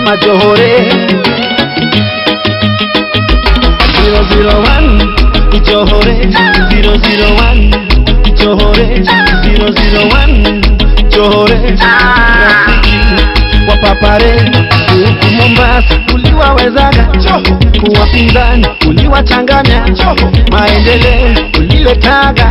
sema Johore 001 Johore 001 Johore 001 Johore rafiki wa papare huku Mombasa uliwawezaga kuwapinzani uliwachanganya maendeleo uliletaga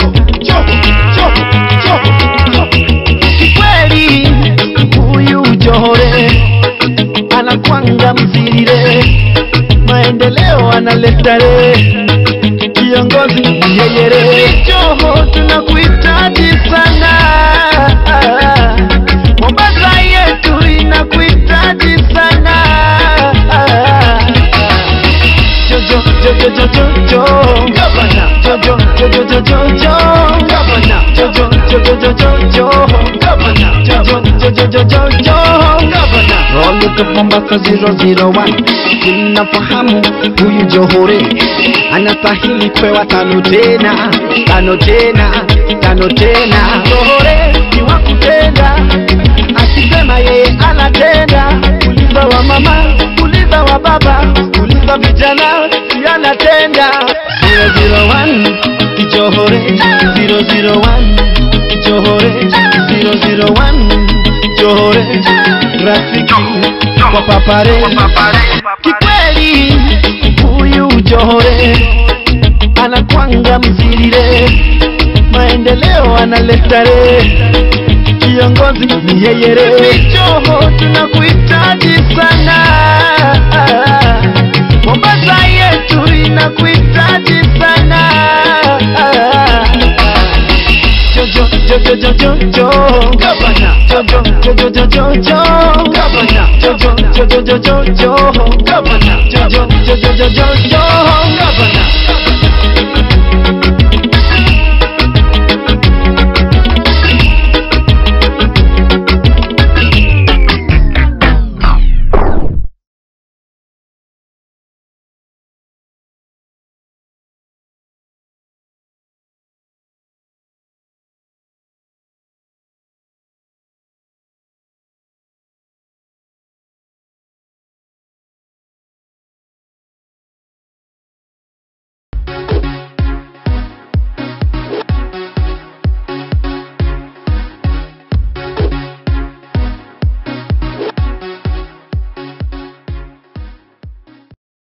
kikweli huyu Johore anakwanga mzirire maendeleo analeta re kiongozi yeyere Joho tunakuhitaji sana Mombasa yetu inakuhitaji sana Jojo Jojo Jojo Jo Gavana Jojo Jojo Jojo Jo Gavana Jojo Jojo Jojo Jo Gavana Jojo Jojo Jojo Jo Gavana Roll up Mombasa 001 tunafahamu huyu Johore anastahili pewa tano tena tano tena tano tena Johore ni wa kutenda akisema yeye anatenda uliza wa mama uliza wa baba uliza vijana si anatenda 001 Johore 001 Johore 001 Johore rafiki kwa papare kikweli huyu Johore anakwanga mzirire maendeleo analeta re kiongozi ni yeyere Joho tunakuhitaji sana Mombasa yetu inakuhitaji sana Jojo Jojo Jojo Jo Gavana Jojo Jojo Jojo Jo Gavana Jojo Jojo Jojo Jo Gavana Jojo Jojo Jojo Jo Gavana